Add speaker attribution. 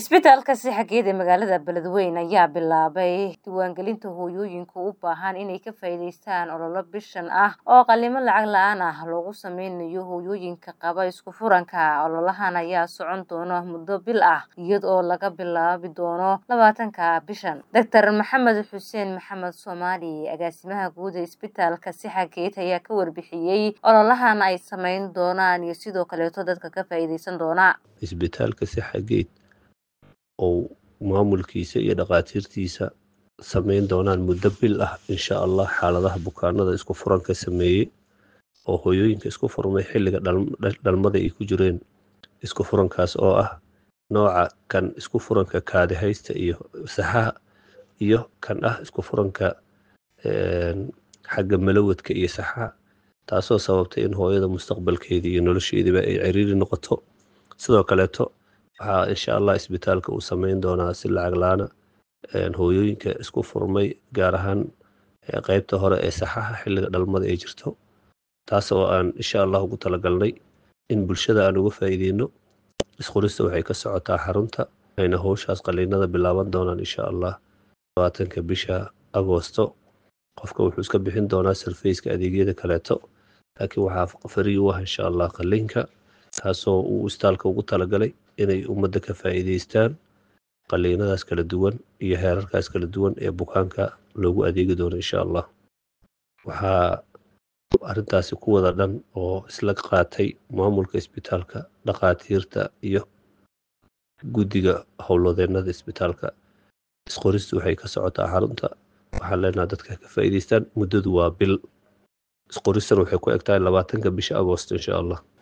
Speaker 1: Isbitaalka Sixageed ee magaalada Beledweyne ayaa bilaabay diiwaangelinta hooyooyinka u baahan inay ka faa'iidaystaan olole bishan ah oo qalliimo lacag la'aan ah loogu sameynayo hooyooyinka qaba isku furanka. Ololahan ayaa socon doona muddo bil ah iyada oo laga bilaabi doono labaatanka bishan. Dr Maxamed Xuseen Maxamed Soomaali agaasimaha guud ee Isbitaalka Sixageed ayaa ka warbixiyey ololahan ay sameyn doonaan iyo sidoo kaleeto dadka ka faa'iidaysan doona.
Speaker 2: isbitaalka Sixageed oo maamulkiisa iyo dhakhaatiirtiisa sameyn doonaan muddo bil ah insha allah xaaladaha bukaanada isku furanka sameeyey oo hooyooyinka isku furmay xilliga dhal- dhalmada ay ku jireen isku furankaas oo ah nooca kan isku furanka kaadi haysta iyo saxaha iyo kan ah isku furanka een, xagga malawadka iyo saxaha taasoo sababtay in hooyada mustaqbalkeeda iyo nolosheediba ay ciriiri noqoto sidoo kaleeto waxaa insha allah isbitaalka uu sameyn doonaa si lacag laana hooyooyinka isku furmay gaar ahaan ee qeybta hore ee saxaha xilliga dhalmada ay jirto taas oo aan insha allah ugu talagalnay in bulshada aan uga faa'iideyno isqorista waxay ka socotaa xarunta ayna howshaas qaliinada bilaaban doonaan insha allah labaatanka bisha agoosto qofka wuxuu iska bixin doonaa sarfeyska adeegyada kaleeto laakiin waxaa farii u ah insha allah qaliinka taasoo uu isbitaalka ugu talagalay inay ummadda ka faa'iidaystaan qaliinadaas kala duwan iyo heerarkaas kala duwan ee bukaanka loogu adeegi doono insha allah waxaa arrintaasi ku wada dhan oo isla qaatay maamulka isbitaalka dhakhaatiirta iyo guddiga howlwadeennada isbitaalka isqoristu waxay ka socotaa xarunta waxaan leenaha dadka ka faa'iidaystaan muddadu waa bil isqoristana waxay ku eg tahay labaatanka bisha agoost insha allah